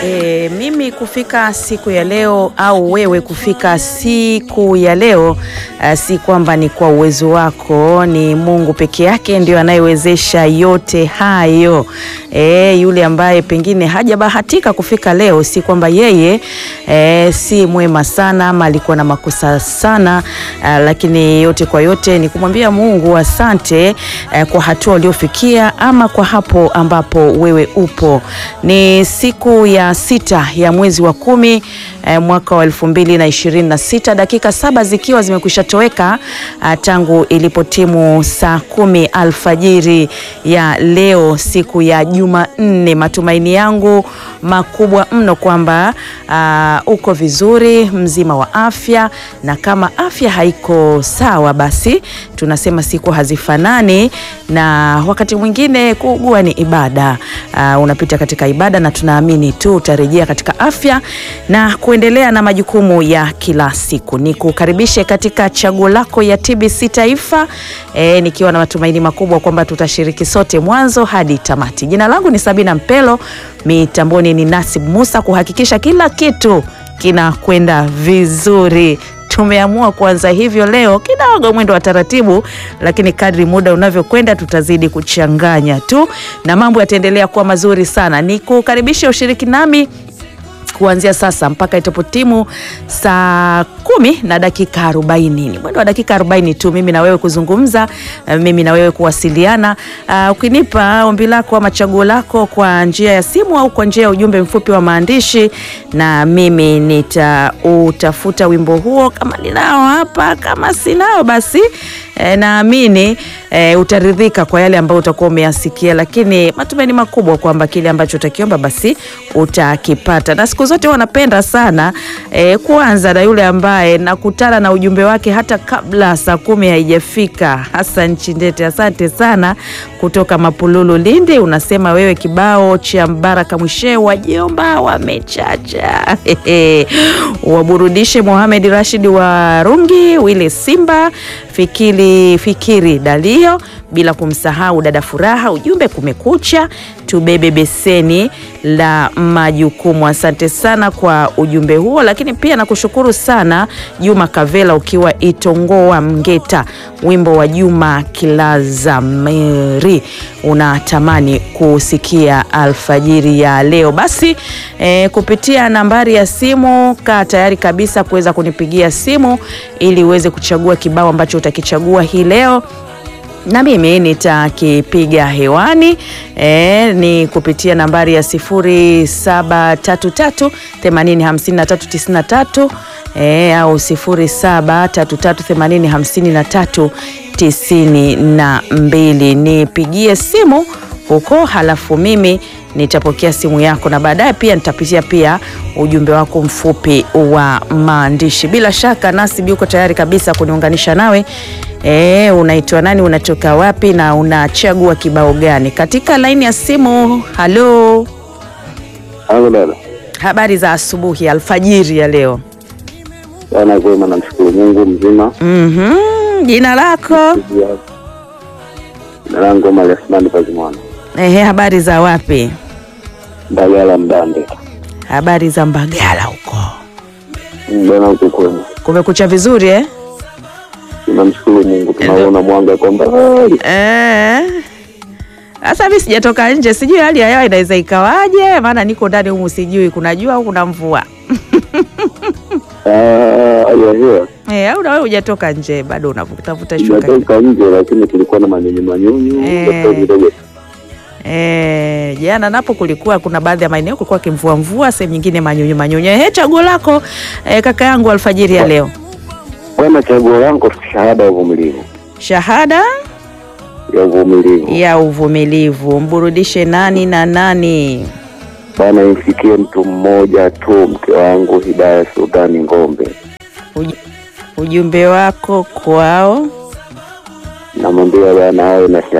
E, mimi kufika siku ya leo au wewe kufika siku ya leo uh, si kwamba ni kwa uwezo wako, ni Mungu peke yake ndio anayewezesha yote hayo. E, yule ambaye pengine hajabahatika kufika leo, si kwamba yeye e, si mwema sana ama alikuwa na makosa sana uh, lakini yote kwa yote ni kumwambia Mungu asante uh, kwa hatua uliofikia ama kwa hapo ambapo wewe upo. Ni siku ya sita ya mwezi wa kumi eh, mwaka wa elfu mbili na ishirini na sita dakika saba zikiwa zimekwisha toweka uh, tangu ilipotimu saa kumi alfajiri ya leo siku ya Jumanne. Matumaini yangu makubwa mno kwamba uh, uko vizuri mzima wa afya, na kama afya haiko sawa, basi tunasema siku hazifanani, na wakati mwingine kuugua ni ibada. Uh, unapita katika ibada na tunaamini tu utarejea katika afya na kuendelea na majukumu ya kila siku. Ni kukaribishe katika chaguo lako ya TBC Taifa e, nikiwa na matumaini makubwa kwamba tutashiriki sote mwanzo hadi tamati. Jina langu ni Sabina Mpelo, mitamboni ni Nasib Musa kuhakikisha kila kitu kinakwenda vizuri. Tumeamua kuanza hivyo leo, kidogo mwendo wa taratibu, lakini kadri muda unavyokwenda tutazidi kuchanganya tu na mambo yataendelea kuwa mazuri sana. Ni kukaribisha ushiriki nami kuanzia sasa mpaka itapotimu saa kumi na dakika arobaini. Ni mwendo wa dakika arobaini tu, mimi na wewe kuzungumza, mimi na wewe kuwasiliana. Uh, ukinipa ombi lako ama chaguo lako kwa njia ya simu au kwa njia ya ujumbe mfupi wa maandishi, na mimi nitautafuta wimbo huo kama ninao hapa, kama sinao basi E, naamini e, utaridhika kwa yale ambayo utakuwa umeyasikia, lakini matumaini makubwa kwamba kile ambacho utakiomba basi utakipata. Na siku zote wanapenda sana e, kuanza na yule ambaye nakutana na ujumbe wake hata kabla saa kumi haijafika. Hassan Chindete, asante sana kutoka Mapululu, Lindi. Unasema wewe kibao cha Mbaraka Mwishe, wajomba wamechacha waburudishe Mohamed Rashid wa Rungi, Wile Simba Fikiri Fikiri Dalio, bila kumsahau dada Furaha. Ujumbe kumekucha, tubebe beseni la majukumu. Asante sana kwa ujumbe huo, lakini pia nakushukuru sana Juma Kavela ukiwa Itongoa Mgeta, wimbo wa Juma Kilaza Meri unatamani kusikia alfajiri ya leo. Basi eh, kupitia nambari ya simu, kaa tayari kabisa kuweza kunipigia simu ili uweze kuchagua kibao ambacho utakichagua hii leo na mimi nitakipiga hewani e, ni kupitia nambari ya sifuri saba tatu tatu themanini hamsini na tatu tisini na tatu e, au sifuri saba tatu tatu themanini hamsini na tatu tisini na mbili. Nipigie simu huko, halafu mimi nitapokea simu yako na baadaye pia nitapitia pia ujumbe wako mfupi wa maandishi. Bila shaka Nasibi yuko tayari kabisa kuniunganisha nawe. E, unaitwa nani? Unatoka wapi? na unachagua kibao gani katika laini ya simu? Halo, Halo dada. habari za asubuhi, alfajiri ya leo. Bwana kwema, namshukuru Mungu mzima. Mhm, jina lako? Jina langu Omar Asmani Pazimwana, Ehe, habari za wapi? Mbagala Mbande. Habari za Mbagala huko, Bwana uko kwema? kumekucha vizuri eh? Tunamshukuru Mungu, tunaona mwanga kwa mbali. Eh. Sasa mimi sijatoka nje, sijui hali ya hewa inaweza ikawaje, maana niko ndani humu, sijui kuna jua au kuna mvua Ah, hali ya hewa eh, au na wewe hujatoka nje bado unavutavuta shuka inatoka nje, lakini kulikuwa na manyunyu manyunyu Eh. kidogo kidogo. eh? Jana napo kulikuwa kuna baadhi ya maeneo kulikuwa kimvua mvua, sehemu nyingine manyunyu manyunyu. Eh, chaguo lako eh, kaka yangu alfajiri ya leo, Bwana, chaguo langu shahada ya uvumilivu, shahada ya uvumilivu. ya uvumilivu. Mburudishe nani na nani? Bwana, imfikie mtu mmoja tu, mke wangu Hidaya Sultani Ngombe. Uj ujumbe wako kwao. Namwambia bwana awe na